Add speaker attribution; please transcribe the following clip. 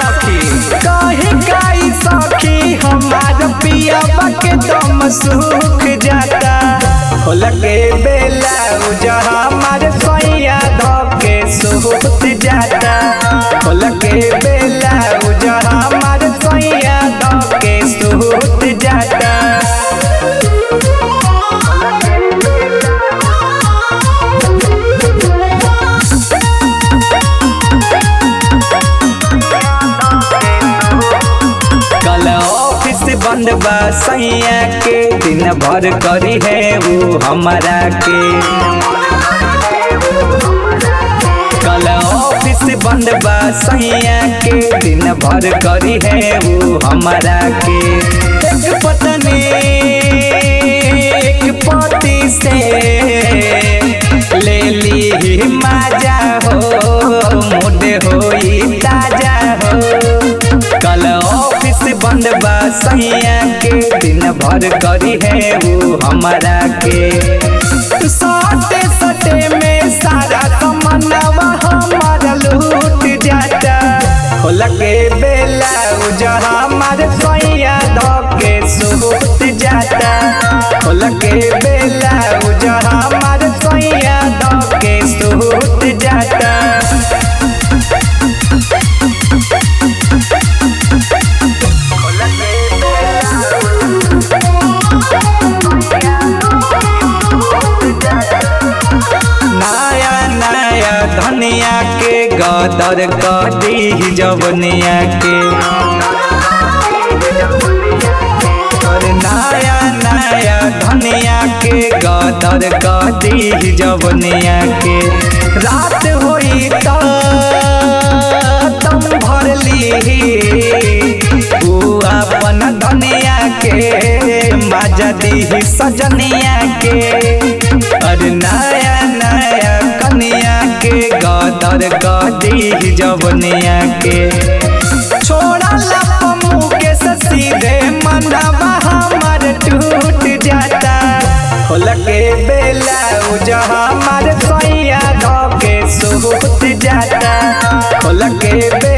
Speaker 1: सखी कहे गाई सखी हमार पिया के दम सूख जाता खोल के बेला जहाँ हमार सैया धके सूख जाता खोल के बेला जहाँ हमार सैया धके सूख जाता कल ऑफिस बंद बा सैया के दिन भर करी है वो हमारा के कल ऑफिस बंद बा सैया के दिन भर करी है वो हमारा के एक पत्नी एक पति से ले ली माजा हो मुड होई ताजा हो कल ऑफिस बंद बा सैया के दिन भर करी है वो हमारा के सटे सटे में सारा तमन्नावा हमारा लूट जाता खोल के बेला जहाँ हमारे सैया धके सूट जाता खोल के बेला जहाँ हमारे सैया धके सूट जाता नया नया धनिया के गदर कदी जवनिया के और नया नया धनिया के गदर कदी जवनिया के रात होई त तुम भर ली ऊ अपन धनिया के मजा दी सजनिया के और नया नया कनिया के गदर गदी जवनिया के छोड़ा लपमू के सीधे मनवा हमर टूट जाता खोल के बेला जहाँ हमार सैया धके सूत जाता खोल के बेला